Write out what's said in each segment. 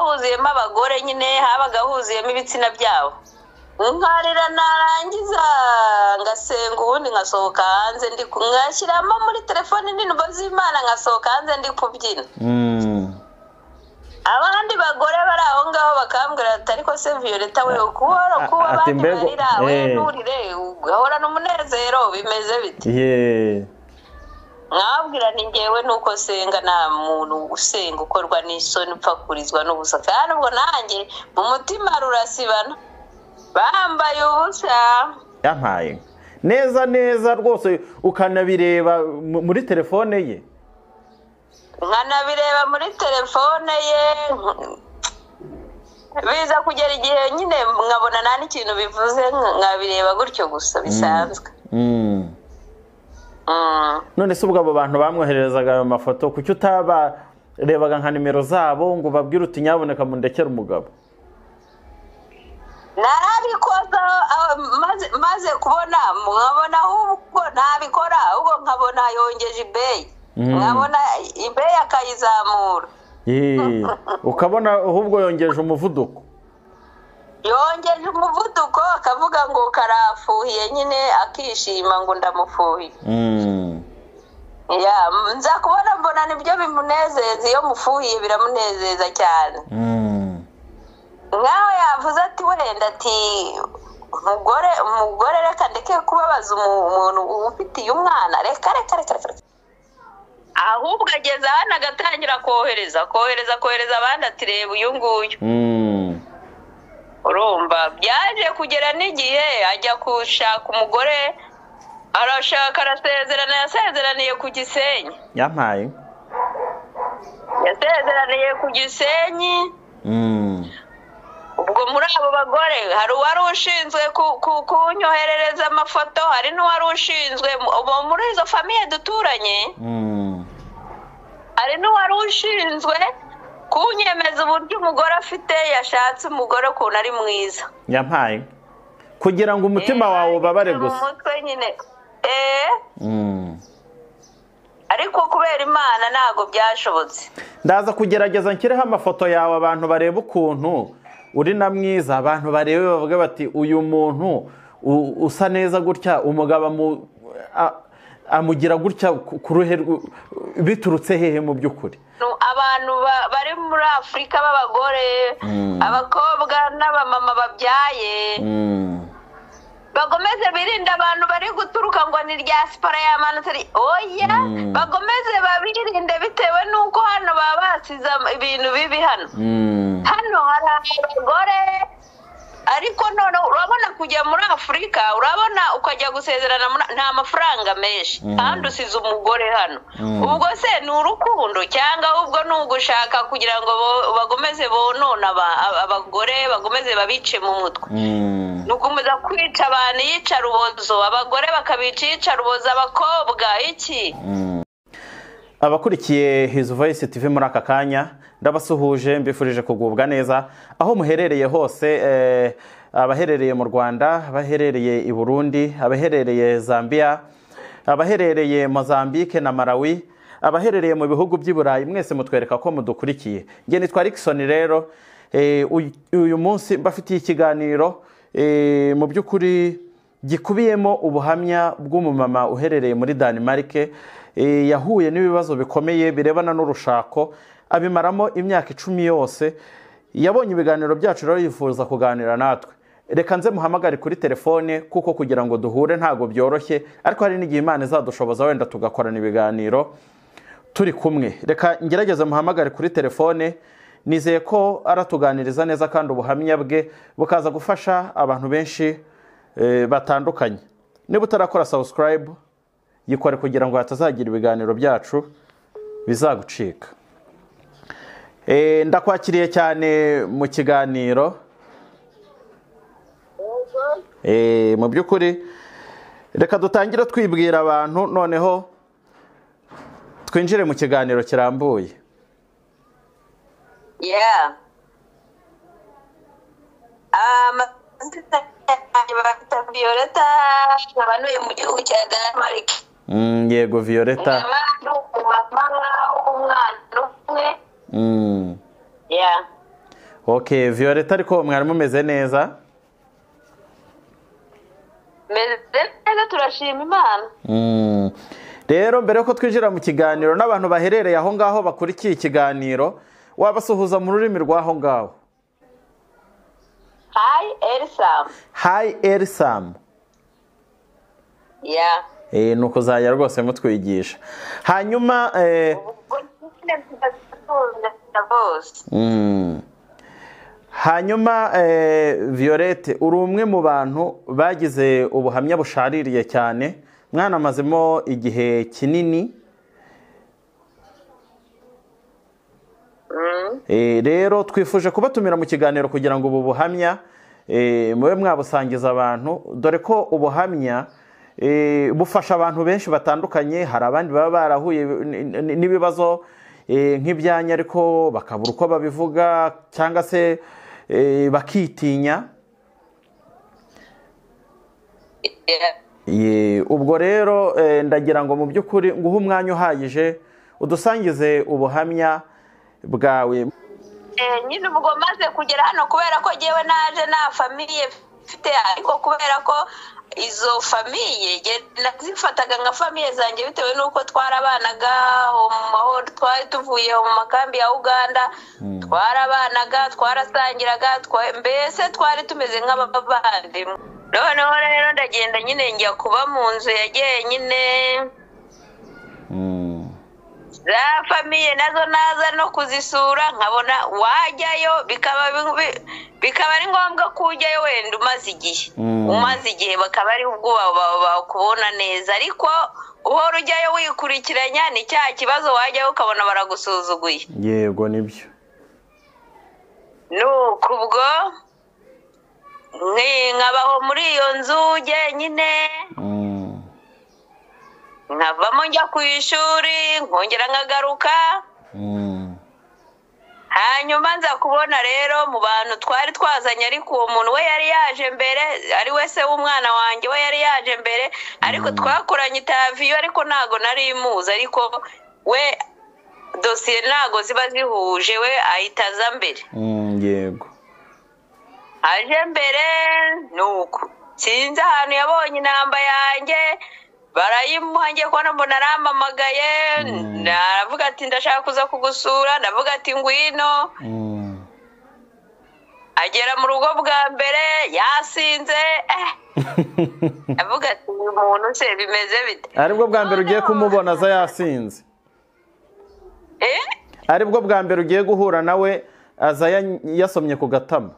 huzuyemo abagore nyine habaga huzuyemo ibitsina byabo nkarira narangiza ngasenga ubundi nkasohoka hanze ndi ngashyiramo muri telefone indirimbo z'imana nkasohoka hanze ndi kubyina abandi bagore bari aho ngaho bakambwira ati ariko se violeta we kuba kuba Ati abandi mbega- barira we eh. nturire ugahorana umunezero bimeze bite Ye. mwabwira ni ngewe nuko senga nta muntu usenga ukorwa n'isoni upfa kurizwa n'ubusa kandi ubwo nanjye mu mutima rurasibana bambaye ubusa yampaye inka. neza neza rwose ukanabireba mu- muri telefone ye nkanabireba muri telefone ye biza kugera igihe nyine nkabona nta n'ikintu bivuze nkabireba gutyo gusa bisanzwe Mm. Mm. none se ubwo abo bantu bamwohererezaga ayo mafoto kuki utabarebaga nka nimero zabo ngo babwire uti nyaboneka mundekere umugabo narabikoza ah, maze- maze kubona nkabona ahubwo ntabikora ahubwo nkabona yongeje ibeyi Mm. nkabona ibeyi akayizamura Ye. ukabona ahubwo yongeje umuvuduko yongeje umuvuduko akavuga ngo karafuhiye nyine akishima ngo ndamufuhiye Mm. ya nza kubona mbona nibyo bimunezeza iyo mufuhiye biramunezeza cyane Mm. nkawe yavuze ati wenda ati umugore umugore reka ndeke kubabaza umu- umuntu ufitiye umwana reka reka reka reka reka." ahubwo ageze hano agatangira kohereza kohereza kohereza abandi ati reba uyu nguyu Mm. urumva byaje kugera n'igihe ajya gushaka umugore arashaka arasezerana yasezeraniye ku gisenyi yampaye inka. yasezeraniye ku gisenyi Mm. ubwo muri abo bagore hari uwari ushinzwe ku- ku- kunyoherereza amafoto hari n'uwari ushinzwe ubu muri izo famiye duturanye Mm. hari n'uwari ushinzwe kunyemeza uburyo umugore afite yashatse umugore ukuntu ari mwiza yampaye inka. kugira ngo umutima Eh, wawe ubabare mu gusa mutwe nyine eh Mm. ariko kubera imana ntabwo byashobotse ndaza kugerageza nshyireho amafoto yawe abantu barebe ukuntu uri na mwiza abantu barebe bavuga bati uyu muntu u- usa neza gutya umugabo amu- a- amugira gutya ku ku ruhe rw- biturutse hehe mu by'ukuri Nu- abantu ba- bari muri afurika b'abagore abakobwa n'abamama babyaye bagomeze birinde abantu bari guturuka ngo ni rya siporo yamanutse ari oya Mm. bagomeze babirinde bitewe n'uko hano baba basize am- ibintu bibi hano hano hari abagore ariko none urabona kujya muri afurika urabona ukajya gusezerana muri- nta mafaranga menshi Mm. kandi usize umugore hano Mm. ubwo se ni urukundo cyangwa ahubwo ni ugushaka kugira ngo bo- bagomeze bonone aba- aba- abagore bagomeze babice mu mutwe ni ugukomeza kwica abantu yicarubozo abagore bakabica iyicarubozo abakobwa iki abakurikiye his voice tv muri aka kanya ndabasuhuje mbifurije kugubwa neza aho muherereye hose eh, abaherereye mu rwanda abaherereye i burundi abaherereye zambia abaherereye mozambique na malawi abaherereye mu bihugu by'i burayi mwese mutwereka ko mudukurikiye nge nitwa Rickson rero eh, uyu- uyu munsi mbafitiye ikiganiro eh, mu by'ukuri gikubiyemo ubuhamya bw'umumama uherereye muri danimarike eh, yahuye n'ibibazo bikomeye birebana n'urushako abimaramo imyaka icumi yose yabonye ibiganiro byacu rero yifuza kuganira natwe reka nze muhamagare kuri telefone kuko kugira ngo duhure ntabwo byoroshye ariko hari n'igihe imana izadushoboza wenda tugakorana ibiganiro turi kumwe reka ngerageze muhamagare kuri telefone nizeye ko aratuganiriza neza kandi ubuhamya bwe bukaza gufasha abantu benshi eh, batandukanye niba utarakora subscribe yikore kugira ngo hatazagira ibiganiro byacu bizagucika Eh, ndakwakiriye cyane mu kiganiro Eh, mu by'ukuri reka dutangire twibwira abantu noneho twinjire mu kiganiro kirambuye yeah amazina yanjye bafite violeta abanuye mu gihugu cya danimarike Mm, yego violeta nkaba ndi umumama w'umwana umwe Mm. yeah ok violeta ariko mwari mumeze neza meze neza turashima imana rero mbere y'uko twinjira mu kiganiro n'abantu baherereye aho ngaho bakurikiye ikiganiro wabasuhuza mu rurimi rw'aho ngaho hayi erisamu hayi erisamu ya ni ukuzajya rwose mutwigisha hanyuma eh, ubwo nyine ndabona bose Mm. hanyuma eh, violette uri umwe mu bantu bagize ubuhamya bushaririye cyane mwanamazemo igihe kinini Mm. Eh, rero twifuje kubatumira mu kiganiro kugira ngo ubu buhamya eh, mube mwabusangiza abantu dore ko ubuhamya eh, bufasha abantu benshi batandukanye hari abandi baba barahuye n- n- n'ibibazo eh, nk'ibyanya ariko bakabura uko babivuga cyangwa se eh, bakitinya Yeah. Ye, ubwo rero eh, ndagira ngo mu by'ukuri nguhe umwanya uhagije udusangize ubuhamya bwawe Eh, nyine ubwo maze kugera hano kubera ko ngewe naje nta famiye mfite ariko kubera ko izo famiye nge nazifataga nka famiye zanjye bitewe n'uko twarabanaga mu mahoro twari tuvuye mu makambi ya uganda twarabanaga twarasangiraga twa- mbese twari tumeze nk'abavandimwe noneho rero ndagenda nyine njya kuba mu nzu yagiye nyine Mm. za famiye nazo naza no kuzisura nkabona wajyayo bikaba bi- bikaba ari ngombwa ko ujyayo wenda umaze igihe Mm. umaze igihe bakaba ari ubwo ba- ba- bakubona neza ariko uhora ujyayo wikurikiranya ni cya kibazo wajyayo ukabona baragusuzuguye yego nibyo nuko ubwo nki- nkabaho muri iyo nzu jyenyine Mm. nkavamo njya ku ishuri nkongera nkagaruka Mm. hanyuma nza kubona rero mu bantu twari twazanye ariko uwo muntu we yari yaje mbere ari we se w'umwana wanjye we yari yaje mbere ariko twakoranye itaviyo ariko ntago nari imuzi ariko we dosiye ntago ziba zihuje we ahita aza mbere Mm, yego aje mbere nuko sinzi ahantu yabonye inamba yanjye barayimuha ngiye kubona mbona arampamagaye aravuga ati ndashaka kuza kugusura ndavuga ati ngwino Mm. agera mu rugo bwa mbere yasinze eh, avuga ati uyu muntu se bimeze bite aribwo bwa mbere ugiye kumubona aza yasinze Eh? aribwo bwa mbere ugiye guhura nawe aza ya- yasomye ku gatama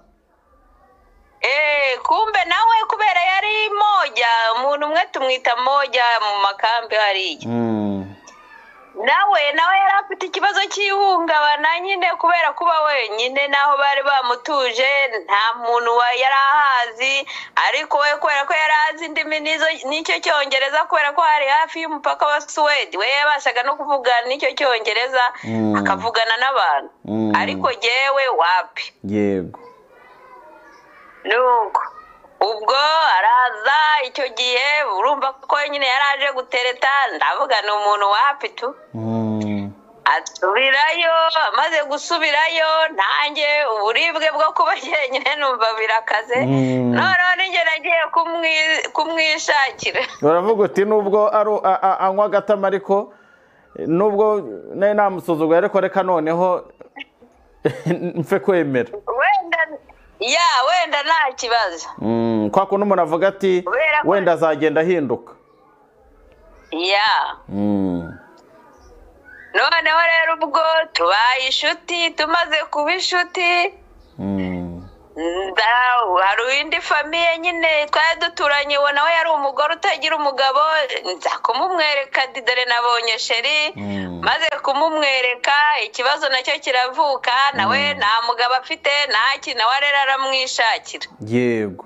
Eh, kumbe nawe kubera yari moja umuntu umwe tumwita moja mu makambi hariya Mm. nawe nawe yari afite ikibazo cy'ihungabana nyine kubera kuba wenyine n'aho bari bamutuje nta muntu wa- yari ahazi ariko we kubera ko yari azi indimi n'izo- n'icyo cyongereza kubera ko hari hafi y'umupaka wa suwedi we yabashaga no kuvugana n'icyo cyongereza Mm. akavugana n'abantu Mm. ariko jyewe wapi yego nuko ubwo araza icyo gihe urumva ko nyine yari aje gutereta ndavuga ni umuntu wapi tu Mm. asubirayo amaze gusubirayo nanjye uburibwe bwo kuba jyenyine numva birakaze Mm. noneho ninjye nagiye kumwi- kumwishakira uravuga uti nubwo ari a- a- anywa agatama ariko eh, nubwo nari namusuzuguye ariko reka noneho mfe kwemera wenda ya wenda nta kibazo Mm, kwa kundi umuntu avuga ati Kubera ko- wenda azagenda ahinduka ya Mm. noneho rero ubwo tubaye inshuti tumaze kuba inshuti Mm. nda- hari indi famiye nyine twari duturanye uwo nawe yari umugore utagira umugabo nza kumumwereka ati dore nabonye sheri Mm. maze kumumwereka ikibazo nacyo kiravuka nawe nta mugabo afite nta kintu nawe rero aramwishakira yego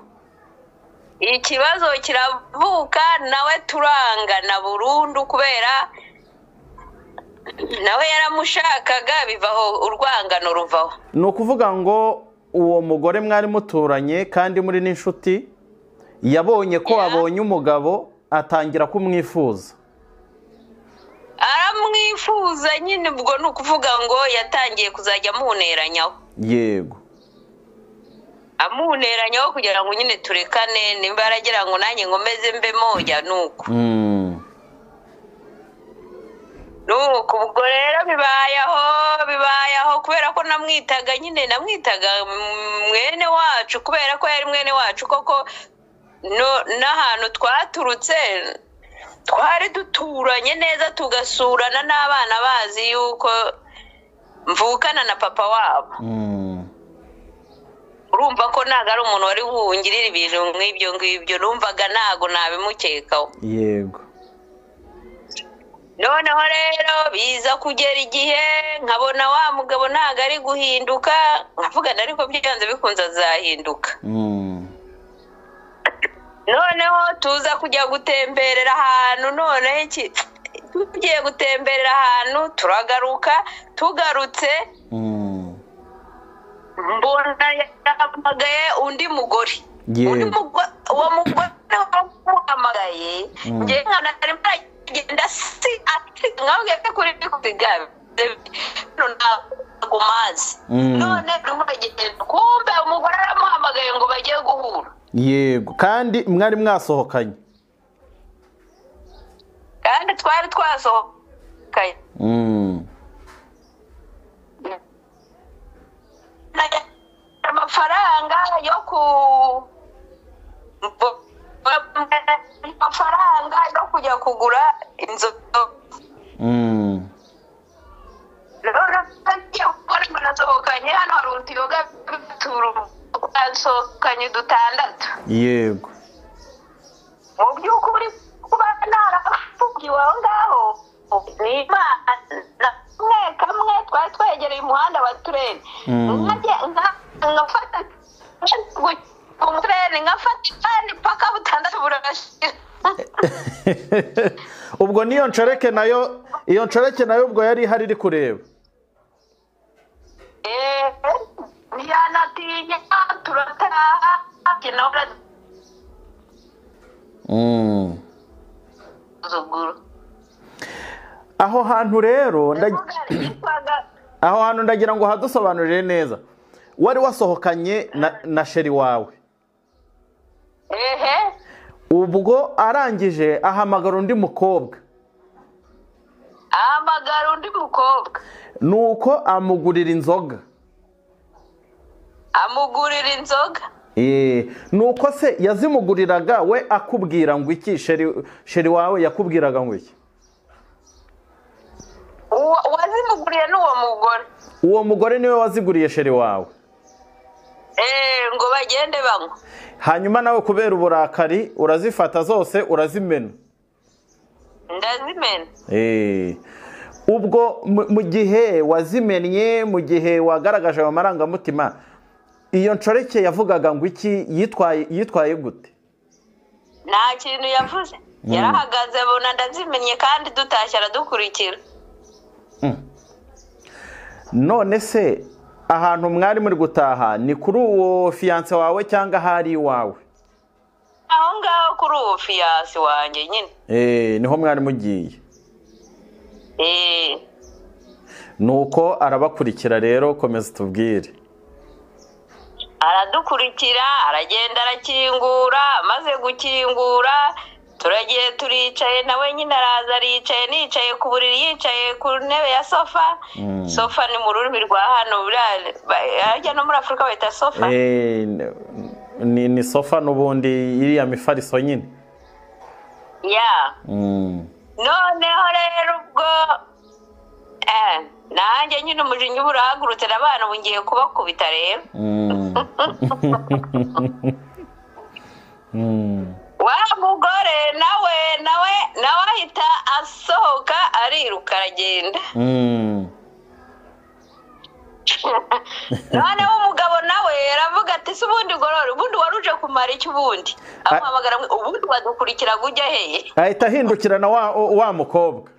ikibazo kiravuka nawe turangana burundu kubera nawe yaramushakaga bivaho urwangano ruvaho ni ukuvuga ngo uwo mugore mwari muturanye kandi muri n'inshuti yabonye ko Yeah. abonye umugabo atangira kumwifuza aramwifuza nyine ubwo ni ukuvuga ngo yatangiye kuzajya amuneranyaho yego amuhuneranyaho kugira ngo nyine turekane nimba yaragira ngo nanjye nkomeze mbemo jya ni uko nuko ubwo rero bibayeho bibayeho kubera ko namwitaga nyine namwitaga mwene wacu kubera ko yari mwene wacu koko n'ahantu twaturutse twari duturanye neza tugasurana n'abana bazi yuko mvukana na papa wabo urumva ko ntabwo ari umuntu wari buwungirire ibintu nk'ibyo ngibyo numvaga ntabwo nabimukekaho yego noneho rero biza kugera igihe nkabona wa mugabo ntabwo ari guhinduka nkavugana ariko byanze bikunze azahinduka noneho tuza kujya gutemberera ahantu noneho iki tugiye gutemberera ahantu turagaruka tugarutse mbona yahamagaye undi mugore Yewe. undi mugore uwo mugore wamuhamagaye njye nkabona arimo aragenda si nkabwiye ko kuri ndi kubigabe ntabwo mazi Mm. none arimo aragenda kumbe umugore aramuhamagaye ngo bagiye guhura yego kandi mwari mwasohokanye kandi twari twasohokanye Mm. amafaranga yo ku amafaranga yo kujya kugura inzoga Mm. rero ngiye kubona banasohokanye hano hari utuyoga twasohokanye dutandatu yego mu by'ukuri kuba narafugiwe aho ngaho ni imana kamwe kamwe twari twegereye umuhanda wa tureni Mm. Nkajya- nka- nkafata umutureni nkafata kandi paka butandatu burashira ubwo n'iyo nshoreke nayo iyo nshoreke nayo ubwo yari ihari iri kureba Eh, ntiyanatinya turataha nawe Mm. urazuguru aho hantu rero ndag- yitwaga aho hantu ndagira ngo hadusobanurire neza wari wasohokanye na, na sheri wawe ehe ubwo arangije ahamagara undi mukobwa ahamagara undi mukobwa nuko amugurira inzoga amugurira inzoga Eh, nuko se yazimuguriraga we akubwira ngo iki sheri sheri wawe yakubwiraga ngo iki Uwa- uwazimuguriye ni uwo mugore uwo mugore niwe waziguriye sheri wawe Eh, ngo bagende banywa hanyuma nawe kubera uburakari urazifata zose urazimena ndazimena Eh, ubwo mu- mu gihe wazimennye mu gihe wagaragaje ayo marangamutima iyo nshoreke yavugaga ngo iki yitwaye yitwaye gute nta kintu yavuze yarahagaze abona ndazimenye kandi dutashye aradukurikira none se ahantu mwari muri gutaha ni kuri uwo fiyanse wawe cyangwa ahari iwawe aho ngaho kuri uwo fiyasi wanjye nyine Eh, niho mwari mugiye Eh, nuko arabakurikira rero komeza tubwire aradukurikira aragenda arakingura amaze gukingura turagiye turicaye nawe nyine araza aricaye nicaye ku buriri yicaye ku ntebe ya sofa sofa ni mu rurimi rwa hano buriya- ba- harya no muri afurika bahita sofa Eh, ni, ni sofa n'ubundi iriya mifariso nyine ya Mm. noneho rero ubwo eh, nanjye nyine umujinya uba urahagurutse n'abana ubu ngiye kubakubita rero Mm. Mm. wa mugore nawe nawe nawe ahita asohoka ariruka aragenda Mm. noneho umugabo nawe aravuga ati se ubundi gorora ubundi wari uje kumara iki ubundi amuhamagara ngo, ubundi wadukurikira ngo ujya hehe ahita ahindukirana wa, wa mukobwa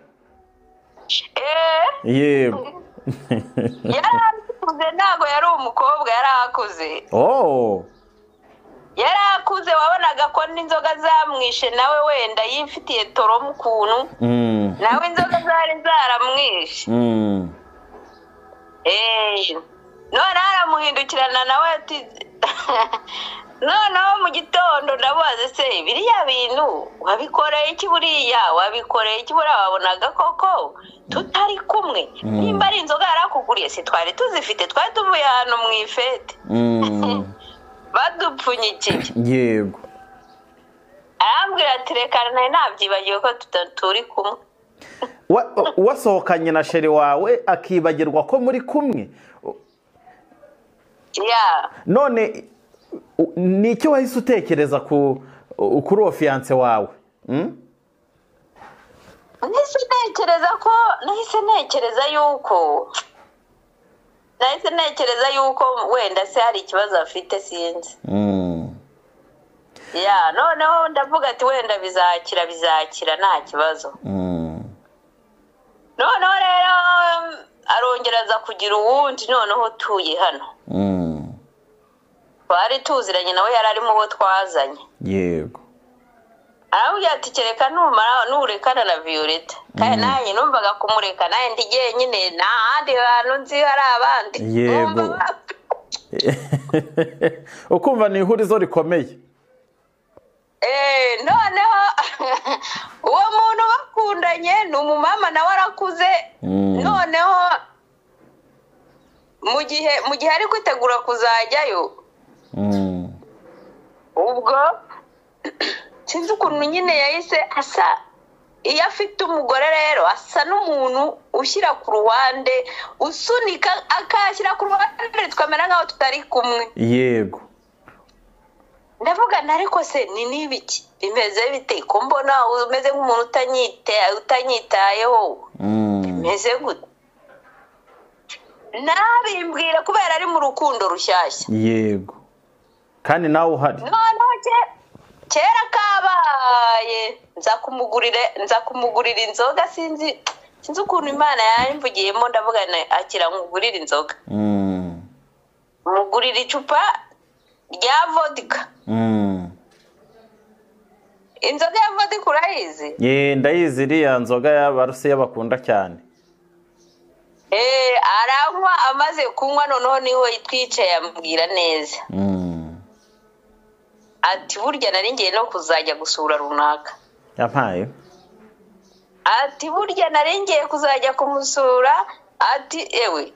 Eh, yego yari akuze ntabwo yari umukobwa yari akuze oh yari akuze wabonaga ko n'inzoga zamwishe nawe wenda yifitiye toro mu kuntu Mm. nawe inzoga zari zaramwishe Mm. Eh, none aramuhindukirana nawe ati noneho mu gitondo ndabaze se biriya bintu wabikoreye iki buriya wabikoreye iki buriya wabonaga koko tutari kumwe nimba ari inzoga yari akuguriye se twari tuzifite twari tuvuye ahantu mu ifete Mm, badupfunyikiye yego arambwira ati reka nari nabyibagiwe ko tuta- turi kumwe Wa- wasohokanye na sheri wawe akibagirwa ko muri kumwe ya none u- ni iki wahise utekereza ku u- kuri uwo fiyanse wawe Mm? nahise ntekereza ko nahise ntekereza yuko nahise ntekereza yuko wenda se hari ikibazo afite sinzi Mm. ya noneho ndavuga ati wenda bizakira bizakira nta kibazo Mm. noneho rero um, arongera aza kugira uwundi noneho utuye hano Mm. twari tuziranye nawe yari arimo uwo twazanye yego aramubwira ati kereka numara nurekana na violeta kandi nanjye numvaga kumureka nanjye ndi jyenyine nta handi hantu nzi hari abandi Yego. Numva ba- ukumva ni ihurizo rikomeye Eh, noneho uwo muntu bakundanye ni umumama nawe arakuze Mm. noneho mu gihe mu gihe ari kwitegura kuzajyayo Mm. ubwo sinzi ukuntu nyine yahise asa iyo afite umugore rero asa n'umuntu ushyira ku ruhande usunika akashyira ku ruhande twamera nk'aho tutari kumwe yego ndavuga nti ariko se ni n'ibiki bimeze bite ko mbona umeze nk'umuntu utanyite- utanyitayeho Mm. meze gute nabimbwira kubera ari mu rukundo rushyashya yego kandi nawe uhari noneho ke- kera kabaye nza kumugurira nza kumugurira inzoga sinzi sinzi ukuntu imana yayimvugiyemo ndavuga nti akira nkugurire inzoga Mm. mugurira icupa rya vodka Mm. inzoga ya vodka urayizi ye ndayizi iriya nzoga y'abarusiya bakunda cyane Eh, aranywa amaze kunywa noneho niho twicaye amubwira neza Mm. ati burya nari ngiye no kuzajya gusura runaka yampaye ati burya nari ngiye kuzajya kumusura ati ewe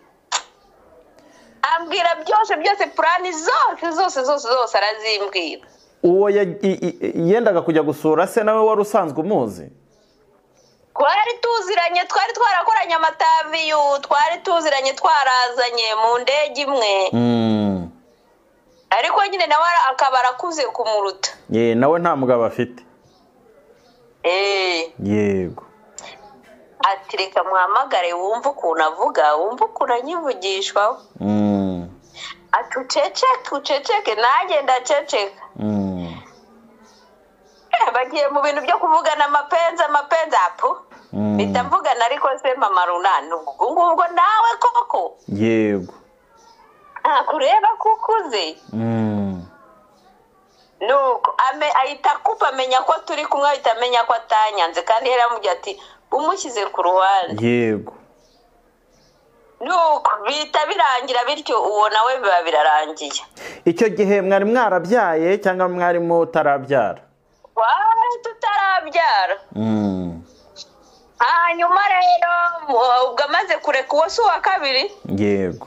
ambwira byose byose purani zose zose zose zose arazimbwira uwo ya- i- i- yendaga kujya gusura se nawe wari usanzwe umuzi twari tuziranye twari twarakoranye amataviyu twari tuziranye twarazanye mu ndege imwe Mm. ariko nyine nawe ara- akaba arakuze kumuruta ye nawe nta mugabo afite eee yego ati reka muhamagare wumve ukuntu avuga wumve ukuntu anyivugishwaho Mm. ati uceceke uceceke nanjye ndaceceka Mm. Eh, bagiye mu bintu byo kuvugana amapenzi amapenzi apu Mm. mpita mvugana ariko se mama runani ubwo ngubwo nawe koko yego ntakureba ko ukuze Mm. nuko ame- ahita akupa amenya ko turi kumwe ahita amenya ko atanyanze kandi yari amubwiye ati umushyize ku ruhande yego nuko bihita birangira bityo uwo nawe biba birarangiye icyo gihe mwari mwarabyaye cyangwa mwari mutarabyara twari tutarabyara Mm. hanyuma rero mu- ubwo amaze kureka uwo si uwa kabiri yego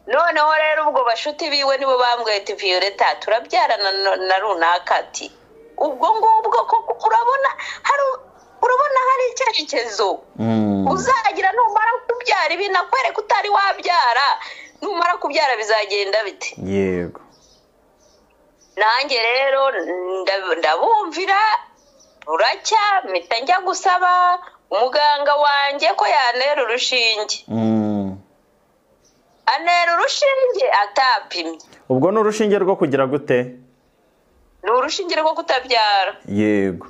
noneho rero ubwo bashuti biwe nibo bambwiye ati violeta turabyarana na- na runaka ati ubwo ngubwo koko urabona hari urabona hari icyerekezo Mm. uzagira numara kubyara ibi nakwereka utari wabyara numara kubyara bizagenda bite yego nanjye rero nda- ndabumvira buracya mpita njya gusaba umuganga wanjye ko yantera urushinge Mm. antera urushinge atapimye ubwo ni urushinge rwo kugira gute ni urushinge rwo kutabyara yego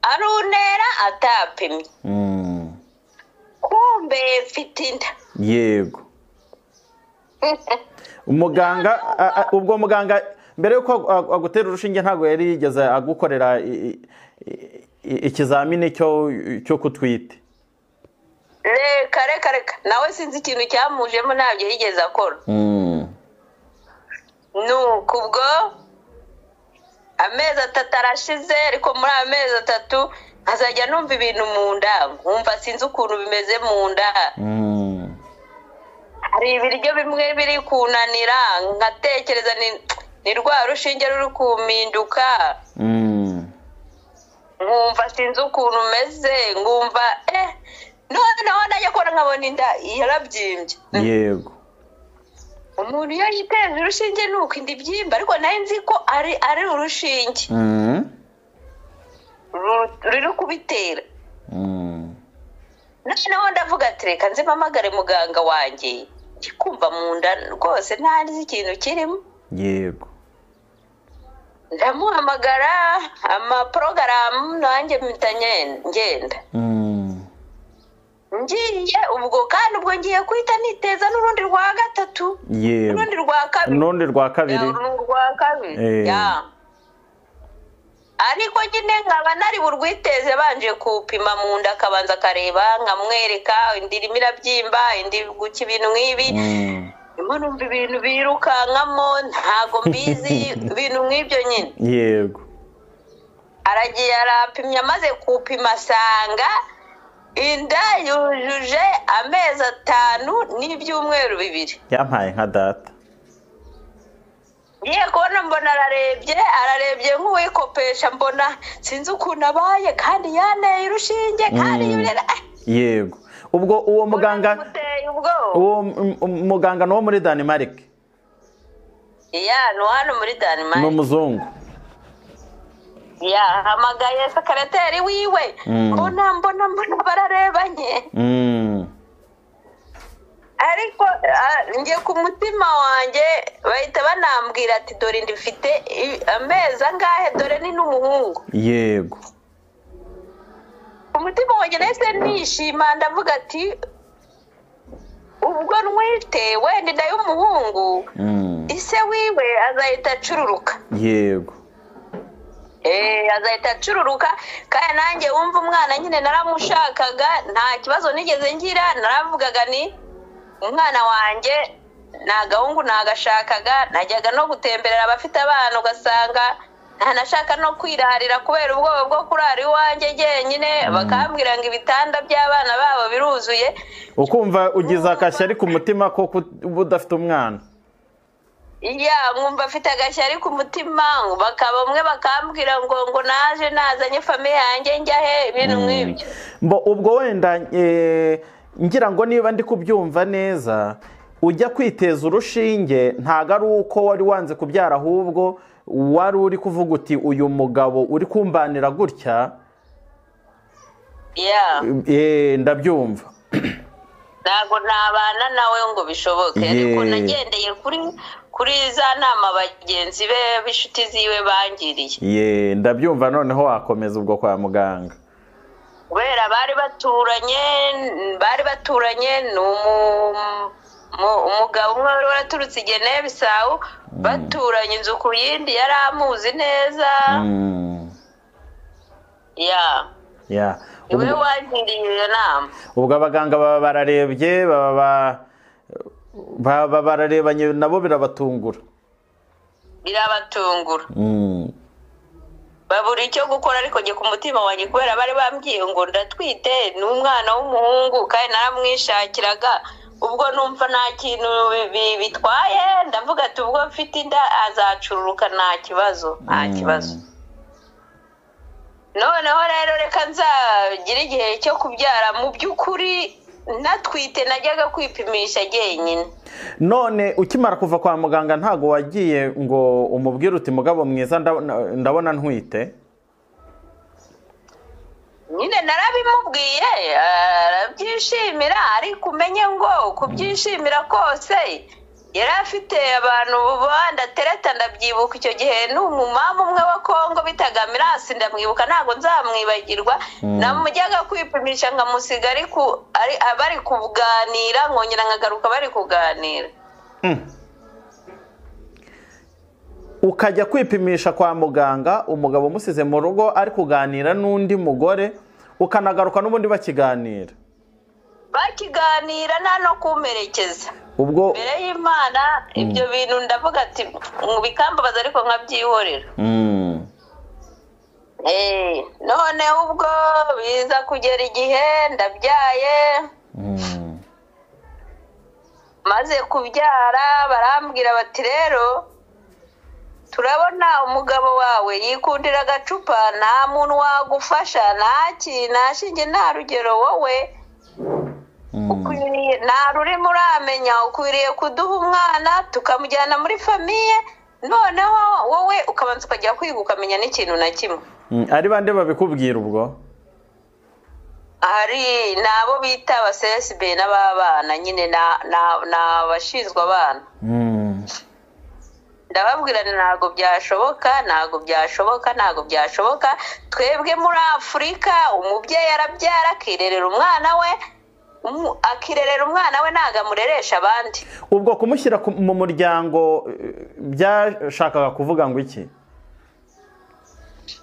arunera atapimye Mm. kumbe mfite inda yego umuganga a- a- ubwo muganga mbere yuko agu- agutera urushinge ntabwo yari yigeze agukorera i- i- i- i- ikizamini cyo cyo kutwite reka reka reka nawe sinzi ikintu cyamujemo ntabyo yigeze akora nuko ubwo amezi atatu arashize ariko muri ayo mezi atatu nkazajya numva ibintu mu nda nkumva sinzi ukuntu bimeze mu nda hari ibiryo bimwe biri kunanira nkatekereza ni- ni rwa rushinge ruri kumpinduka nkumva sinzi ukuntu umeze nkumva eh noneho najya kubona nkabona inda yarabyimbye yego umuntu iyo yiteza urushinge ni uko inda ibyimba ariko nayo nzi ko ari ari urushinge Mm. ru- ruri kubitera Mm. noneho ndavuga ati reka nze mpamagare muganga wanjye ndi kumva mu nda rwose ntazi ikintu kirimo yego ndamuhamagara amaporogaramu nanjye mpita ngen- ngenda Mm. ngiye ubwo kandi ubwo ngiye guhita niteza n'urundi rwa gatatu yego n'urundi rwa kabiri n'urundi rwa kabiri Ya, ni urwa Eh. kabiri ya. ariko nyine nkaba nari burwiteze banje kupima mu nda akabanza akareba nkamwereka indi irimo irabyimba indi guca ibintu nk'ibi Mm. ndimo numva ibintu birukankamo ntago mbizi ibintu nk'ibyo nyine yego aragiye arapimye amaze kupima asanga inda yujuje amezi atanu n'ibyumweru bibiri yampaye nka data ngiye kubona mbona ararebye ararebye nk'uwikopesha mbona sinzi ukuntu abaye kandi yaneye urushinge kandi Mm. yurera yego ubwo uwo muganga muteye ubwoba uwo m- m- muganga ni uwo muri Denmark ya ni hano muri ni Denmark umuzungu yahamagaye sekereteri wiwe Mm. mbona mbona mbona bararebanye Mm. ariko ah, njye ku mutima wanjye bahita banambwira ati dore ndifite i- amezi angahe dore ni n'umuhungu yego umutima wanjye nahise nishima ndavuga ati ubwo ntwite wenda inda y'umuhungu Mm. ise wiwe azahita acururuka yego Eh, azahita acururuka kandi nanjye wumva umwana nyine naramushakaga nta kibazo nigeze ngira naravugaga ni umwana wanjye ni agahungu nagashakaga najyaga no gutemberera abafite abana ugasanga ntanashaka no kwirarira kubera ubwoba bwo kurara iwanjye jyenyine bakambwira ngo ibitanda by'abana babo biruzuye ukumva ugize akashyari ku mutima ko ku- uba udafite umwana iya nkumva afite agashyari ku mutima bakaba umwe bakambwira ngo ngo naje nazanye famiye yanjye njyahe ibintu nk'ibyo mbo ubwo wenda eh, ngira ngo niba ndi kubyumva neza ujya kwiteza urushinge ntago ari uko wari wanze kubyara ahubwo wari uri kuvuga uti uyu mugabo uri kumbanira gutya ya eh, ndabyumva ntabwo nabana nawe ngo bishoboke ariko Ye. nagendeye kuri kuri za nama bagenzi be b'inshuti ziwe bangiriye ye ndabyumva noneho wakomeza ubwo kwa muganga kubera bari baturanye bari baturanye ni umu- mu- umugabo umwe wari waraturutse i Guinea Bissau baturanye inzu ku yindi yari amuzi neza Mm, ya ya niwe Ubwo- wangiriye iyo nama ubwo abaganga baba bararebye baba ba- baba bararebanye nabo birabatungura birabatungura Mm, babura icyo gukora ariko njye ku mutima wanjye kubera bari bambwiye ngo ndatwite ni umwana w'umuhungu kandi naramwishakiraga ubwo numva nta kintu bi- bi- bitwaye ndavuga ati ubwo mfite inda azacururuka nta kibazo nta mm, kibazo noneho rero reka nzagire igihe cyo kubyara mu by'ukuri natwite najyaga kwipimisha jyenyine none ukimara kuva kwa muganga ntago wagiye ngo umubwire uti mugabo mwiza ndabona- ndabona ntwite nyine narabimubwiye arabyishimira ariko umenye ngo kubyishimira kose yari afite abantu bandatereta ndabyibuka icyo gihe ni umumama umwe wa kongo bitaga mirasi ndamwibuka ntabwo nzamwibagirwa namujyaga kwipimisha nkamusiga ariko ari- bari kuganira nkongera nkagaruka bari kuganira ukajya kwipimisha kwa muganga umugabo umusize mu rugo ari kuganira n'undi mugore ukanagaruka n'ubundi bakiganira bakiganira nta no kumperekeza ubwo mbere y'imana ibyo bintu ndavuga ati mu bikambabaza ariko nkabyihorera Mm. Eh, none ubwo biza kugera igihe ndabyaye Mm. maze kubyara barambwira bati rero turabona umugabo wawe yikundira agacupa nta muntu wagufasha nta ki- nta shinge nta rugero wowe Mm. ukwiriye nta rurimi uramenya ukwiriye kuduha umwana tukamujyana muri famiye noneho wowe ukabanza ukajya kwiga ukamenya n'ikintu na kimwe Mm. ari bande babikubwira ubwo hari n'abo bita abasesibe n'ababana nyine na- na- ni abashinzwe abana Mm. ndababwira nti ntabwo byashoboka ntabwo byashoboka ntabwo byashoboka twebwe muri afurika umubyeyi arabyara akirerera umwana we umu- akirerera umwana we ntabwo amureresha abandi ubwo kumushyira ku- mu muryango eh, byashakaga kuvuga ngo iki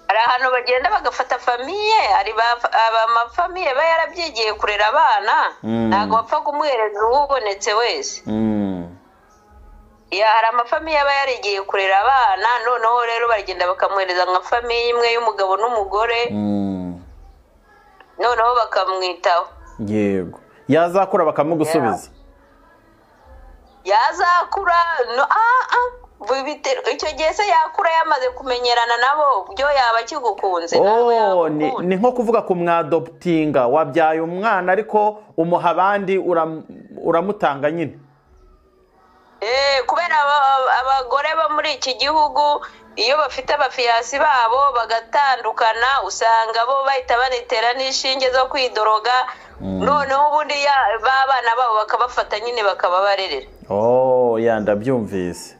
hari ahantu bagenda bagafata famiye hari ba- aba amafamiye aba yarabyigiye kurera abana Mm. ntabwo bapfa kumuhereza uwubonetse wese Mm. ya hari amafamiye aba yarigiye kurera abana noneho rero baragenda bakamuhereza nka famiye imwe y'umugabo n'umugore Mm. noneho bakamwitaho yego yazakura bakamugusubiza yazakura no ah ah bi- bite- icyo gihe se yakura yamaze kumenyerana nabo byo yaba akigukunze nawe Oh, ni yagukunda. ni nko kuvuga ku mwadoputinga wabyaye umwana ariko umuha abandi uram- uramutanga nyine Eh, kubera aba- aba- abagore bo muri iki gihugu iyo bafite abafiyasi babo bagatandukana usanga bo bahita banitera n'inshinge zo kwidoroga noneho ubundi ya- b'abana babo bakabafata nyine bakababarerera oh ya ndabyumvise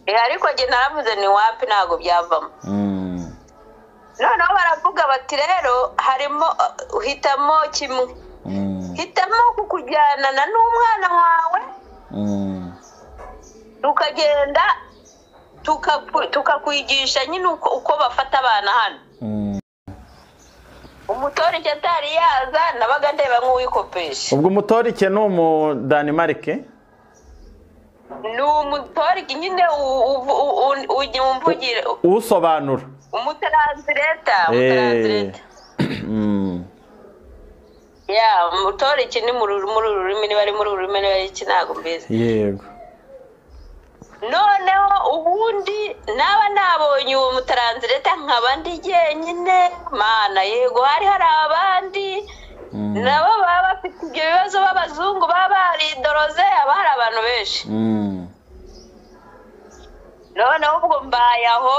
Eh, ariko jye naravuze ni wapi ntabwo byavamo Mm. noneho baravuga bati rero harimo uh, hitamo kimwe Mm. hitamo kukujyanana n'umwana wawe Mm. tukagenda tukaku- tukakwigisha nyine uko uko bafata abana hano Mm. umutore icyo atari yaza nabaga ndeba nk'uwikopesha ubwo umutorike ni umudanimarike ni umutore nyine u- u- u- u- ujya umvugira usobanura umutaransireta umutaransireta ya umutore iki ni muri uru muri uru rurimi niba ari muri uru rurimi niba ari iki ntabwo mbizi yego noneho ubundi naba nabonye uwo mutaransireta nkaba ndi jyenyine mana yego hari hari abandi Mm. nabo baba bafite ibyo bibazo b'abazungu baba baridoroze haba hari abantu benshi Mm. noneho ubwo mbaye aho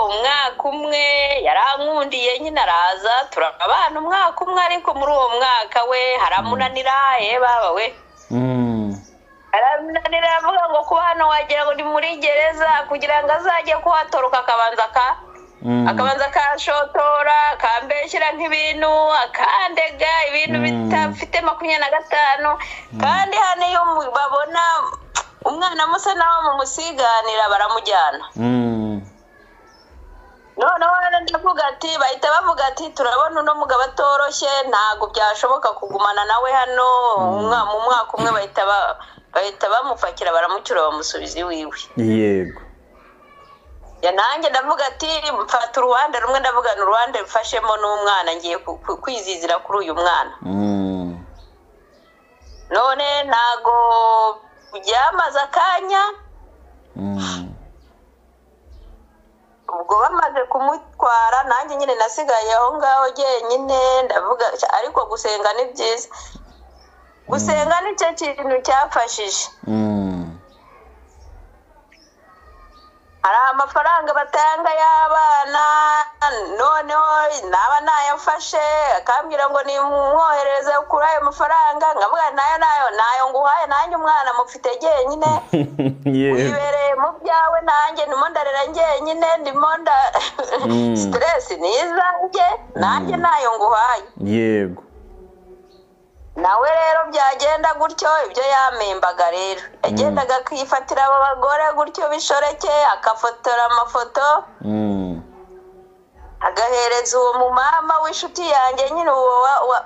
umwaka umwe yarankundiye nyine araza turabana umwaka umwe ariko muri uwo mwaka we haramunanira ye baba we Mm. haramunanira aravuga ngo kuba hano wagira ngo ni muri gereza kugira ngo azajye kuhatoroka akabanza ka Mm. akabanza akashotora akambeshyira nk'ibintu akandega ibintu Mm. bitafite makumyabiri na gatanu kandi hano iyo mu- babona umwana musa nawe mumusiganira baramujyana Mm. noneho rero ndavuga ati bahita bavuga ati turabona uno mugabo atoroshye ntabwo byashoboka kugumana nawe hano umwa- mu mwaka umwe bahita ba- bahita bamupakira baramucyura bamusubiza iwiwe yego Ya, nanjye ndavuga ati mfata uruhande rumwe ndavuga ni uruhande mfashemo n'umwana ngiye ku- ku- kwizizira kuri uyu mwana Mm. none ntago byamaze akanya Mm. ubwo bamaze kumutwara nanjye nyine nasigaye aho ngaho jyenyine ndavuga ariko gusenga ni byiza gusenga ni cyo kintu cyafashije Mm. hari amafaranga batanga y'abana noneho naba nayafashe akambwira ngo nimwohereze kuri ayo mafaranga nkavuga nayo nayo nayo nguhaye nanjye umwana mufite jyenyine yego wibereye mu byawe nanjye ndimo ndarera jyenyine ndimo nda Mm. siteresi ni izanjye nanjye nayo nguhaye yego nawe rero byagenda gutyo ibyo yamembaga rero yagendaga akifatira abo bagore gutyo bishoreke akafotora amafoto Mm. agahereza uwo mumama w'inshuti yanjye nyine uwo wa- wa-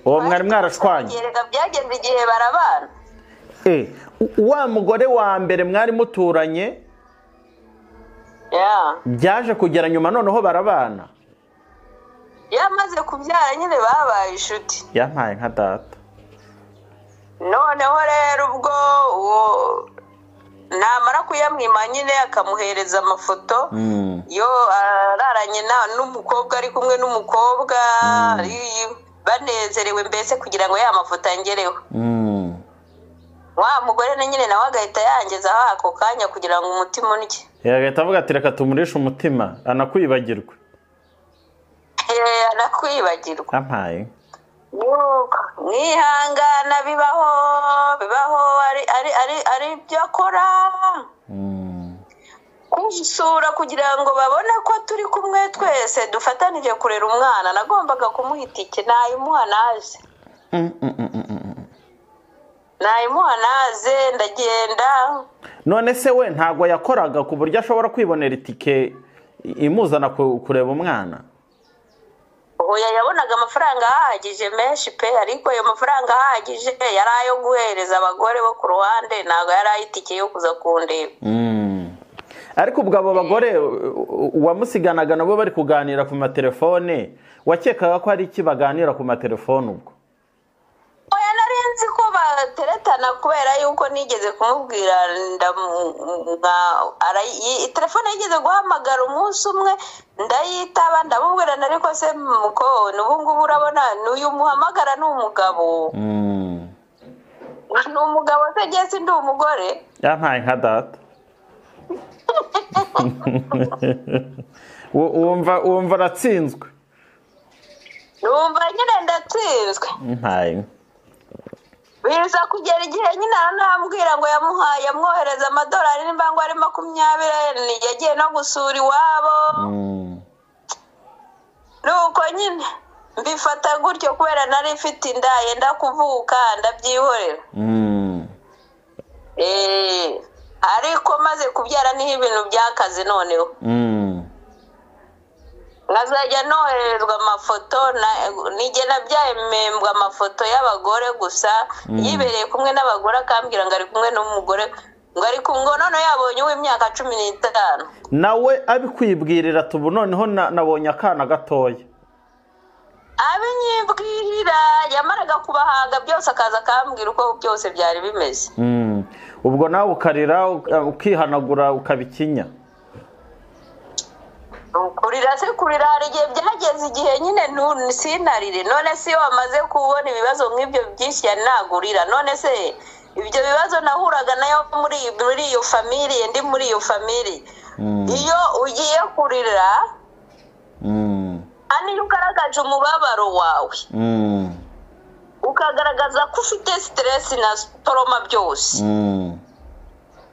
uwo mwari mwarashwanye Erega byagenze igihe barabana Eh, u- wa mugore wa mbere mwari muturanye ya byaje kugera nyuma noneho barabana yamaze kubyara nyine babaye inshuti yampaye nka data noneho rero ubwo uwo namara kuyamwima nyine akamuhereza amafoto Mm. yo araranye na- n'umukobwa ari kumwe n'umukobwa ari- banezerewe mbese kugira ngo ya mafoto angereho Mm. wa mugore na nyine nawe agahita yangezaho ako kanya kugira ngo umutima undye Eh, agahita avuga ati reka tumurishe umutima anakwibagirwe Eh, anakwibagirwa yampaye Nuko, mwihangana bibaho bibaho ari ari ari ari ibyo akora Mm. kusura kugira ngo babone ko turi kumwe twese dufatanije kurera umwana nagombaga kumuha itike nayimuha naze Mm, mm, mm, mm, mm, mm. nayimuha naze ndagenda none se we ntabwo yakoraga ku buryo ashobora kwibonera itike i- imuzana ku- kureba umwana oya yabonaga amafaranga ahagije menshi pe ariko ayo mafaranga ahagije yari ayo guhereza abagore bo ku ruhande ntabwo yari ay'itike yo kuza kundeba Mm. ariko ubwo abo bagore u- u- uwamusiganaga nabo bari kuganira ku matelefone wakekaga ko hari iki baganira ku matelefone ubwo oya nari nzi ko bateretana kubera yuko nigeze kumubwira ndamwa telefone yigeze guhamagara umunsi umwe ndayitaba ndamubwira na ariko se mukoni ubu ngubu urabona n'uyu muhamagara ni umugabo Mm. ni umugabo se ngeze ndi umugore yampaye nka data Wu- wumva wumva aratsinzwe numva nyine ndatsinzwe mpaye biza kugera igihe nyine aranambwira ngo yamuhaye yamwohereza amadolari nimba ngo ari makumyabiri yagiye no gusura iwabo Mm. nuko nyine mbifata gutyo kubera nari mfite inda yenda kuvuka ndabyihorera Mm. Eh, ariko maze kubyara niho ibintu byakaze noneho Mm. nkazajya nohererezwa amafoto na- nigena byemembwa amafoto y'abagore gusa yibereye kumwe n'abagore akambwira ngo ari kumwe n'umugore ngo ari kumwe ngo noneho yabonye uw'imyaka cumi n'itanu nawe abikwibwirira tubu noneho na- nabonye akana gatoya abinyibwirira yamaraga kubahanga byose akaza akambwira uko byose byari bimeze Mm. ubwo nawe ukarira uka- ukihanagura ukabikinya kurira se kurira hari igihe byageze igihe nyine ntu- sinarire none se iyo wamaze kubona ibibazo nk'ibyo byinshi ya nagurira none se ibyo bibazo nahuraga nayo muri muri iyo famiriye ndi muri iyo famiriye Mm. iyo ugiye kurira Mm. hano iyo ugaragaje umubabaro wawe Mm. ukagaragaza ko ufite siteresi na toroma byose Mm.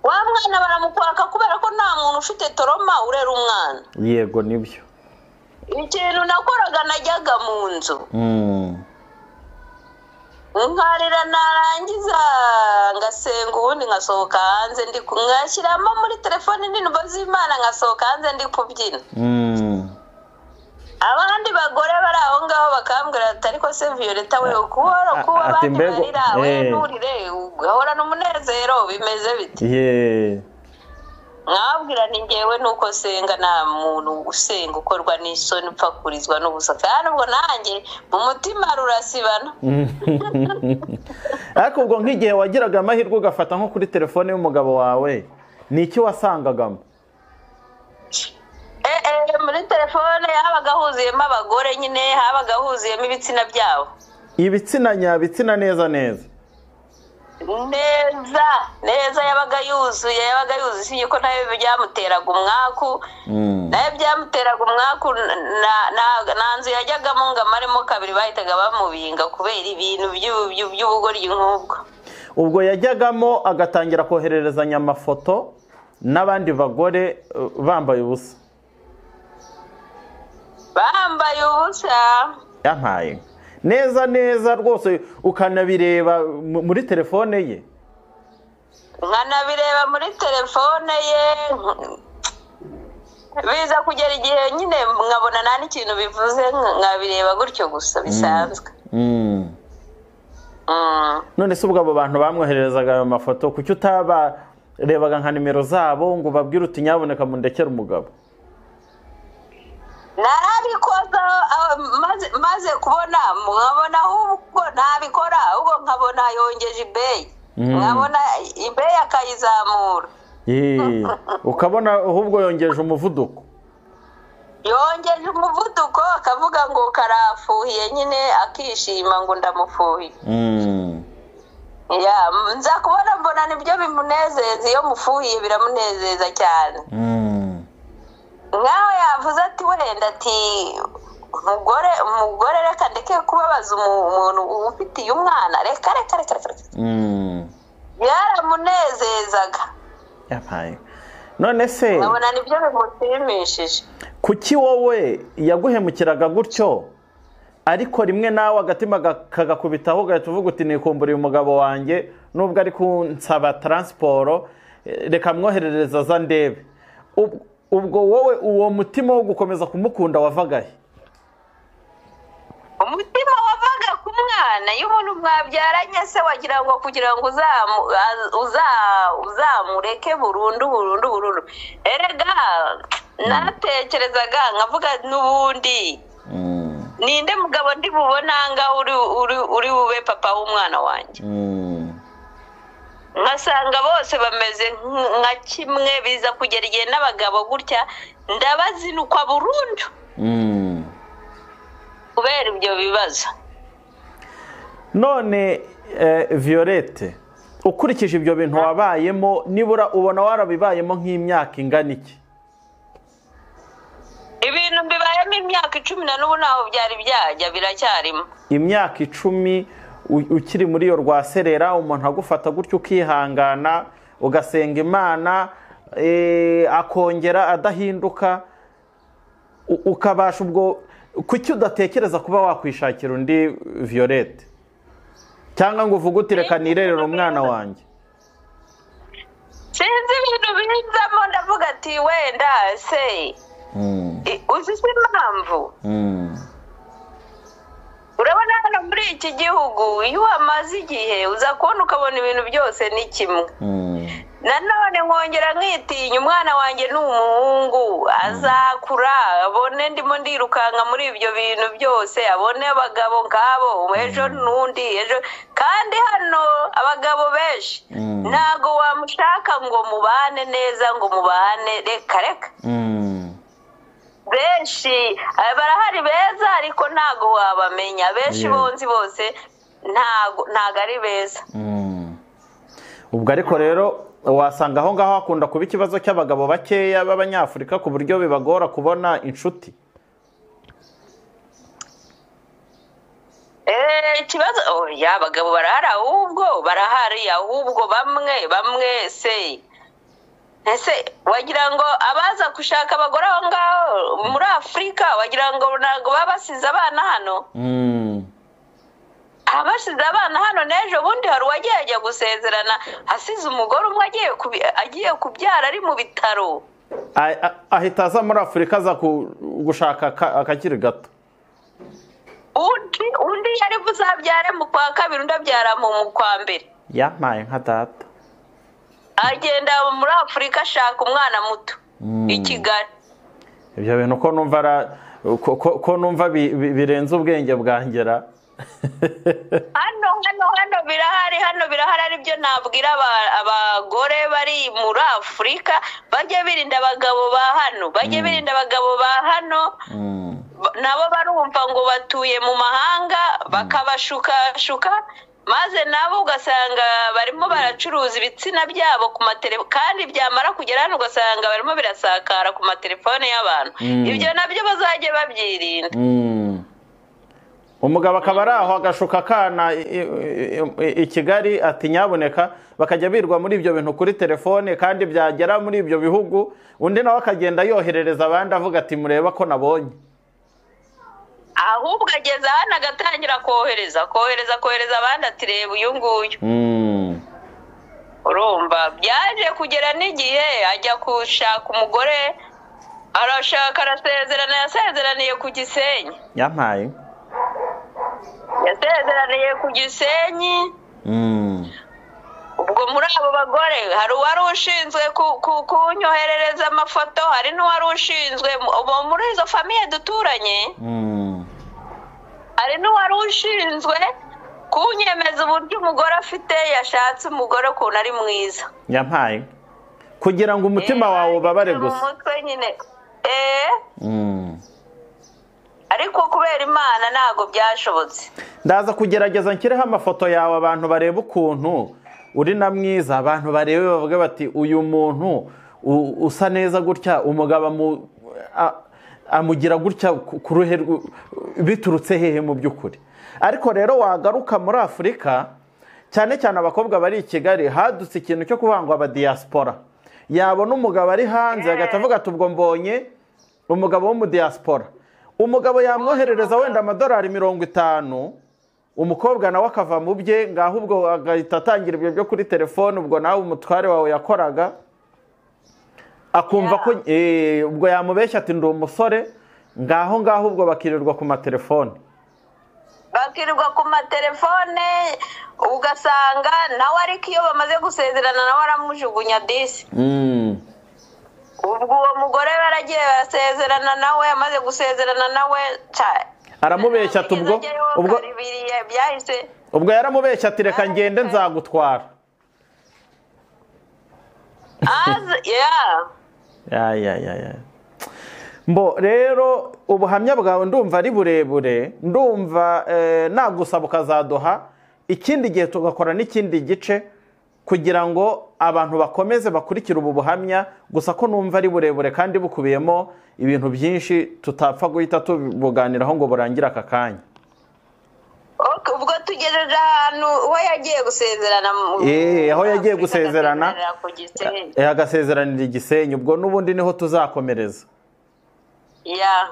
wa mwana baramukwaka kubera ko nta muntu ufite toroma urera umwana yego nibyo ikintu nakoraga najyaga mu nzu Mm. nkarira narangiza ngasenga ubundi nkasohoka hanze ndi ku- ngashyiramo muri telefone indirimbo z'imana nkasohoka hanze ndi kubyina Mm. abandi bagore bari aho ngaho bakambwira ati ariko se violeta we ukuhora a- kuba ati abandi mbega- barira we eh. nturire ugahorana umunezero bimeze bite ye mwabwira ni ngewe nuko senga nta muntu usenga ukorwa n'isoni upfa kurizwa n'ubusa kandi ubwo nanjye mu mutima rurasibana ariko ubwo nk'igihe wagiraga amahirwe ugafata nko kuri telefone y'umugabo wawe ni iki wasangagamo Eh, eh, muri telefone habaga huzuyemo abagore nyine habaga huzuyemo ibitsina byabo ibitsina nyabitsina neza neza neza neza yabaga yuzuye yabaga yuzuye usibye ko nayo byamuteraga umwaku Mm. nayo byamuteraga umwaku na- na- nta nzu yajyagamo ngo amaremo kabiri bahitaga bamubinga kubera ibintu by'ubu- by'u- by'ubugoryi nk'ubwo ubwo yajyagamo agatangira kohererezanya amafoto n'abandi bagore eh, bambaye ubusa bambaye ubusa yampaye neza neza rwose ukanabireba mu- muri telefone ye nkanabireba muri telefone ye biza kugera igihe nyine nkabona nta n'ikintu bivuze nkabireba gutyo gusa bisanzwe Mm. none se ubwo abo bantu bamwohererezaga ayo mafoto kuki utabarebaga nka nimero zabo ngo babwire uti nyaboneka mundekere umugabo narabikoza ah, maze maze kubona nkabona ahubwo ntabikora ahubwo nkabona yongeje ibeyi Mm. nkabona ibeyi akayizamura Yee, ukabona ahubwo yongeje umuvuduko yongeje umuvuduko akavuga ngo karafuhiye nyine akishima ngo ndamufuhiye Mm. ya nza kubona mbona nibyo bimunezeza iyo mufuhiye biramunezeza cyane Mm. nkaho yavuze ati wenda ati umugore umugore reka ndeke kubabaza umu- umuntu ufitiye umwana reka reka reka reka reka." Mm. byaramunezezaga Yabaye. none se nkabona nibyo bimushimishije kuki wowe yaguhemukiraga gutyo ariko rimwe nawe agatima ga- kagakubitaho ugahita uvuga uti nikumburiye umugabo wanjye nubwo ari kunsaba taransiporo eh, reka mwoherereza za ndebe Ub- ubwo wowe uwo mutima wo gukomeza kumukunda wavagahe umutima wavaga ku mwana iyo umuntu mwabyaranye se wagira ngo kugira ngo uzamu, az- uza, uzamureke burundu burundu burundu erega natekerezaga nkavuga n'ubundi ninde mugabo ndi bubona ngaho uri, uri, uri bube papa w'umwana wanjye nkasanga bose bameze nk- nka kimwe biza kugera igihe n'abagabo gutya ndabazinukwa burundu kubera ibyo bibazo none eh, violette ukurikije ibyo bintu wabayemo nibura ubona warabibayemo nk'imyaka ingana iki ibintu bibayemo imyaka icumi na n'ubu ntaho byari byajya biracyarimo imyaka icumi u- ukiri muri iyo rwaserera umuntu agufata gutyo ukihangana ugasenga imana eh, akongera adahinduka u- ukabasha ubwo kuki udatekereza kuba wakwishakira undi violette cyangwa ngo uvuge uti reka nirerere umwana wanjye sinzi ibintu binzamo ndavuga ati wenda se i- uzi se impamvu urabona hano muri iki gihugu iyo wamaze igihe uza kubona ukabona ibintu byose ni kimwe nanone nkongera nkitinya umwana wanjye ni umuhungu azakura abone ndimo ndirukanka muri ibyo bintu byose abone abagabo nk'abo ejo n'undi ejo kandi hano abagabo benshi ntago wamushaka ngo mubane neza ngo mubane reka reka benshi eh, barahari beza ariko ntago wabamenya benshi Yeah. bonzi bose ntago ntago ari beza ubwo ariko rero wasanga aho ngaho hakunda kuba ikibazo cy'abagabo bakeya b'abanyafurika ku buryo bibagora kubona inshuti Eh, ikibazo oya abagabo barahari ahubwo barahari ahubwo bamwe bamwe se ese wagira ngo abaza gushaka abagore aho ngaho muri afurika wagira ngo ntabwo baba basize abana hano abasize abana hano n'ejo bundi hari uwagiye ajya gusezerana asize umugore umwe agiye kubi- agiye kubyara ari mu bitaro A- a- ahita aza muri afurika aza ku- gushaka aka- akakiri gato undi undi yari buzabyare mu kwa kabiri undi abyara mu mu kwa mbere yampaye nka data agenda muri afurika ashaka umwana muto i kigali ibyo bintu ko numva ara- ko- ko- ko numva bi- bi- birenze ubwenge bwangera hano hano hano birahari hano birahari aribyo nabwira aba- abagore bari muri afurika bajye birinda abagabo ba hano bajye birinda abagabo ba hano ba- nabo barumva ngo batuye mu mahanga bakabashukashuka maze nabo ugasanga barimo baracuruza ibitsina byabo ku matelefone kandi byamara kugera hano ugasanga barimo birasakara ku matelefone y'abantu Mm. ibyo nabyo bazajye babyirinda umugabo akaba ari aho agashuka akana i- i- i- i kigali ati nyaboneka bakajya birwa muri ibyo bintu kuri telefone kandi byagera muri ibyo bihugu undi nawe akagenda yoherereza abandi avuga ati mureba ko nabonye ahubwo ageze hano agatangira kohereza kohereza kohereza abandi ati reba uyu nguyu urumva byaje kugera n'igihe ajya gushaka umugore arashaka arasezerana yasezeraniye ku gisenyi yampaye yasezeraniye ku gisenyi ubwo muri abo bagore hari uwari ushinzwe ku- ku- kunyoherereza amafoto hari n'uwari ushinzwe ubu muri izo famiye duturanye hari n'uwari ushinzwe kunyemeza uburyo umugore afite yashatse umugore ukuntu ari mwiza nyampaye kugira ngo umutima wawe ubabare Mu gusa mutwe nyine eee ariko kubera imana ntabwo byashobotse ndaza kugerageza nshyireho amafoto yawe abantu barebe ukuntu uri na mwiza abantu barebe bavuga bati uyu muntu u- usa neza gutya umugabo amu- a- amugira gutya ku ku ruhe rw- biturutse hehe mu by'ukuri ariko rero wagaruka muri afurika cyane cyane abakobwa bari i kigali hadutse ikintu cyo kuvuga ngo abadiyasipora yabona umugabo ari hanze agahita avuga ati ubwo mbonye umugabo w'umudiyasipora umugabo yamwoherereza wenda amadolari mirongo itanu umukobwa nawe akava mu bye ngaho ubwo agahita atangira ibyo byo kuri telefone ubwo nawe umutware wawe yakoraga akumva ko eh, ubwo yamubeshya ati ndi umusore ngaho ngaho ubwo bakirirwa ku matelefone bakirirwa ku matelefone ugasanga nawe ariko iyo bamaze gusezerana nawe aramujugunya disi ubwo uwo mugore baragiye barasezerana nawe amaze gusezerana nawe ca- aramubeshya ati ubwo Agezeyo ubwo hari biriya byahise ubwo yaramubeshya ati reka ngende nzagutwara aze ya ya ya ya ya mbo rero ubuhamya bwawe ndumva ari burebure ndumva eh, nagusaba ukazaduha ikindi gihe tugakora n'ikindi gice kugira ngo abantu bakomeze bakurikire ubu buhamya gusa ko numva ari burebure kandi bukubiyemo ibintu byinshi tutapfa guhita tubuganiraho ngo burangire aka kanya Ok, ubwo tugejeje ahantu we yagiye gusezerana mu- Eh, aho yagiye gusezerana. agasezerana ku Gisenyi. Eh, agasezeranira igisenyi ubwo n'ubundi niho tuzakomereza ya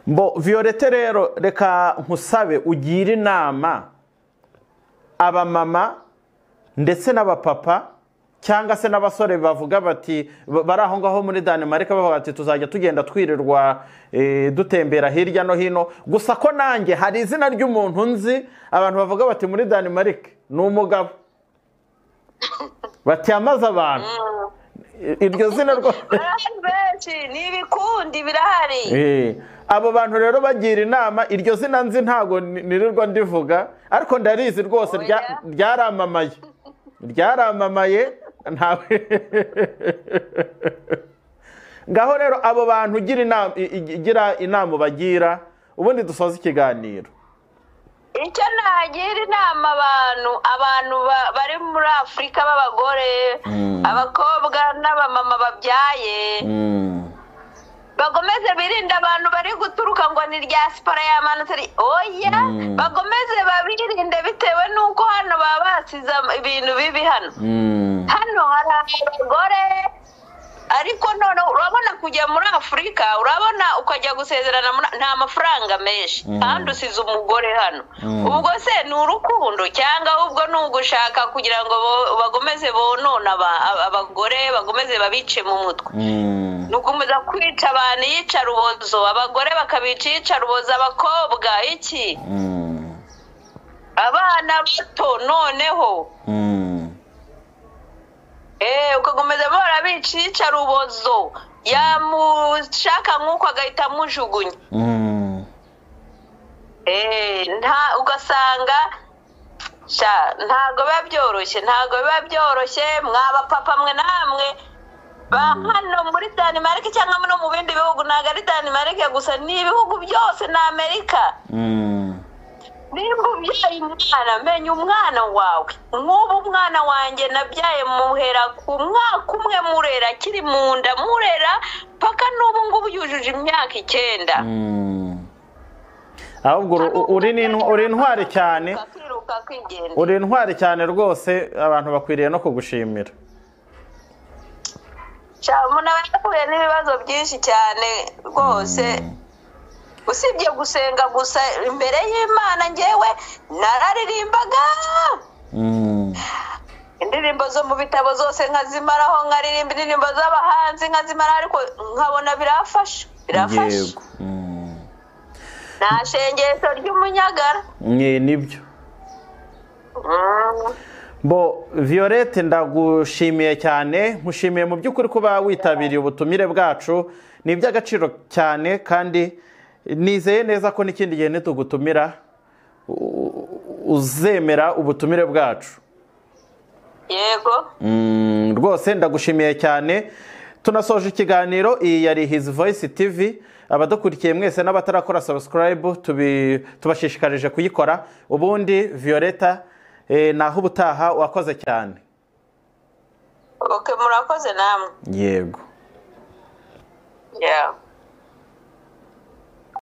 Mbo Violette rero reka nkusabe ugire inama abamama ndetse n'abapapa cyangwa se n'abasore bavuga bati ba- bari aho ngaho muri Danemark bavuga bati tuzajya tugenda twirirwa eh, dutembera hirya no hino gusa ko nanjye hari izina ry'umuntu nzi abantu bavuga bati muri Danemark ni umugabo batiyamaze abantu iryo zina rwo barahari benshi ni ibikundi birahari Eh, abo bantu rero bagira inama iryo zina nzi ntago ni- nirirwa ndivuga ariko ndarizi rwose Oya. rya- ryaramamaye ryaramamaye ntawe ngaho rero abo bantu ugira inama i- i- igira inama ubagira ubundi dusoza ikiganiro icyo nagira inama abantu abantu ba- bari muri afurika b'abagore abakobwa n'abamama babyaye bakomeze birinde abantu bari guturuka ngo ni rya siporo yamanutse ari oya bakomeze babirinde bitewe n'uko hano baba basize am- ibintu bibi hano hano hari abagore ariko none urabona kujya muri afurika urabona ukajya gusezerana muri- nta mafaranga menshi kandi usize umugore hano ubwo se ni urukundo cyangwa ahubwo ni ugushaka kugira ngo bo- bakomeze bonone aba- aba- abagore bakomeze babice mu mutwe ni ugukomeza kwica abantu iyicarubozo abagore bakabica iyicarubozo abakobwa iki abana bato noneho Eh, ukakomeza bahora bica iyicarubozo yamushaka nk'uko agahita amujugunya Eh, nta ugasanga sha ntabwo biba byoroshye ntabwo biba byoroshye mwaba papa mwe namwe ba hano muri Denmark cyangwa no mu bindi bihugu ntabwo ari Denmark gusa ni ibihugu byose na Amerika nimba ubyaye umwana menya umwana wawe nk'ubu umwana wanjye nabyaye muhera ku mwaka umwe murera akiri mu nda murera paka n'ubu ngubu yujuje imyaka icyenda ahubwo uru- u- uri ni- uri intwari cyane akiruka akigenda uri intwari cyane rwose abantu bakwiriye no kugushimira Sha, umuntu aba yahuye n'ibibazo byinshi cyane rwose usibye gusenga gusa imbere y'imana ngewe nararirimbaga indirimbo zo mu bitabo zose nkazimaraho nkaririmba indirimbo z'abahanzi nkazimaraho ariko nkabona birafasha birafasha nta shengeso ry'umunyagara ni nibyo bo viyorete ndagushimiye cyane nkushimiye mu by'ukuri kuba witabiriye ubutumire bwacu ni iby'agaciro cyane kandi nizeye neza ko n'ikindi gihe nitugutumira u- uzemera ubutumire bwacu yego Mm, rwose ndagushimiye cyane tunasoje ikiganiro iyi yari hizi voyisi tivi abadukurikiye mwese n'abatarakora sabusikarayibu tubashishikarije kuyikora ubundi viyoreta eh, naho ubutaha wakoze cyane oke murakoze namwe yego yeah.